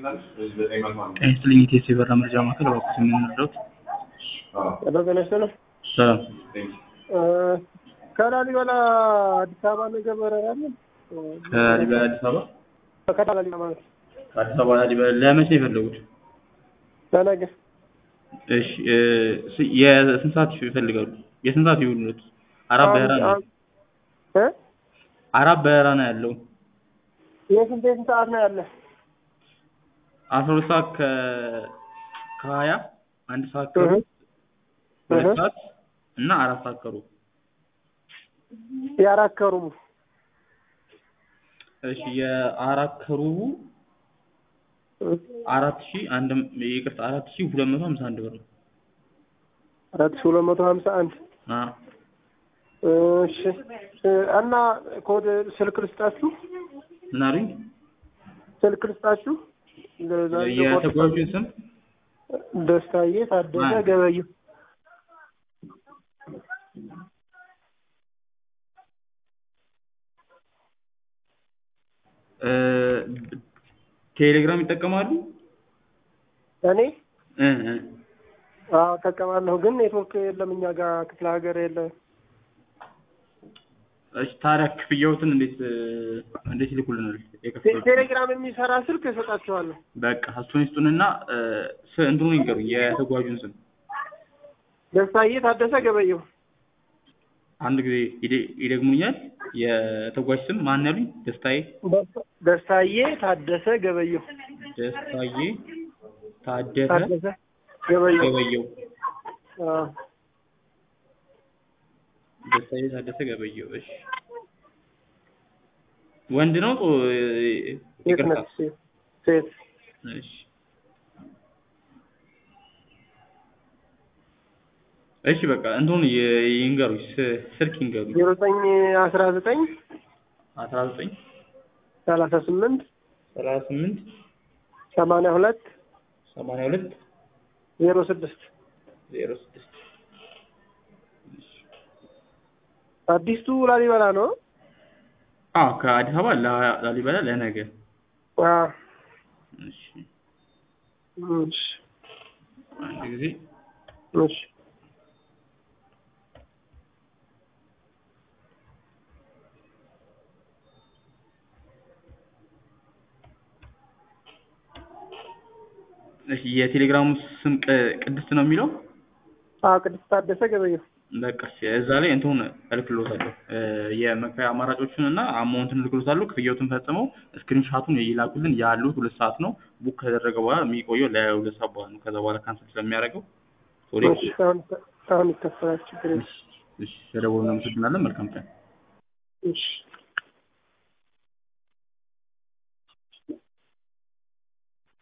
ጤና ይስጥልኝ የኢቲኤስ የበረራ መረጃ ማዕከል እባክዎት የምንረዳዎት? ጤና ይስጥልኝ። ሰላም ከላሊበላ አዲስ አበባ ነገ በረራ አለ? ከላሊበላ አዲስ አበባ ከላሊበላ ማለት ከአዲስ አበባ ላሊበላ ለመቼ ነው የፈለጉት? ለነገ እሺ እ ስ- የስንት ሰዓት ይፈልጋሉ? የስንት ሰዓት ይሁንልዎት? አራት በረራ ነው እ አራት በረራ ነው ያለው። የስንት የስንት ሰዓት ነው ያለ? አስራ ሁለት ሰዓት ከ ከሀያ አንድ ሰዓት እህ ከሩብ ሁለት እህ ሰዓት እና አራት ሰዓት ከሩብ የአራት ከሩቡ እሺ የአራት ከሩቡ እህ አራት ሺህ አንድ ይቅርታ አራት ሺህ ሁለት መቶ ሀምሳ አንድ ብር ነው። አራት ሺህ ሁለት መቶ ሀምሳ አንድ አ እሺ እ እና ኮድ ስልክ ልስጣችሁ ምን አሉኝ? ስልክ ልስጣችሁ ለዛ የተጓዡን ስም ደስታዬ ታደሰ ማን? ገበየሁ እ ቴሌግራም ይጠቀማሉ? እኔ እ እ አዎ እጠቀማለሁ ግን ኔትወርክ የለም እኛ ጋር ክፍለ ሀገር የለም እሺ ታዲያ ክፍያዎትን እንዴት እ እንዴት ይልኩልናል? ቴ- የከፈሉት ቴሌግራም የሚሰራ ስልክ እሰጣችኋለሁ በቃ እሱን ይስጡንና እ ስ- እንትኑን ይንገሩኝ የተጓዡን ስም ደስታዬ ታደሰ ገበየሁ አንድ ጊዜ ይደ- ይደግሙኛል? የተጓዥ ስም ማን ያሉኝ? ደስታዬ ደስ- ደስታዬ ታደሰ ገበየሁ ደስታዬ ታደሰ ታደሰ ገበየሁ ገበየው አዎ ደስታዬ ታደሰ ገበየው። እሺ ወንድ ነው? ጦ- ሴት ይቅርታ ነች ሴት ሴት እሺ እሺ በቃ እንትኑን ይ- ይንገሩኝ ስ- ስልክ ይንገሩኝ። ዜሮ ዘጠኝ አስራ ዘጠኝ አስራ ዘጠኝ ሰላሳ ስምንት ሰላሳ ስምንት ሰማንያ ሁለት ሰማንያ ሁለት ዜሮ ስድስት ዜሮ ስድስት አዲሱ ላሊበላ ነው አዎ ከአዲስ አበባ ላ- ላሊበላ ለነገ አዎ እሺ እሺ አንድ ጊዜ እሺ እሺ የቴሌግራሙ ስም ቅ- ቅድስት ነው የሚለው አዎ ቅድስት ታደሰ ገበየሁ በቃ እሺ እዛ ላይ እንትኑን እልክልዎታለሁ እ የመክፈያ አማራጮቹን እና አማውንቱን እልክልዎታለሁ ክፍያዎትን ፈጽመው ስክሪንሻቱን ይላኩልን ያሉት ሁለት ሰዓት ነው ቡክ ከተደረገ በኋላ የሚቆየው ለሁለት ሰዓት በኋላ ነው ከዛ በኋላ ካንስል ስለሚያደርገው ሶሪ እሺ አሁን አሁን ይከፈላል ችግር የለም እሺ እሺ ተደውሎ እናመሰግናለን መልካም ቀን እሺ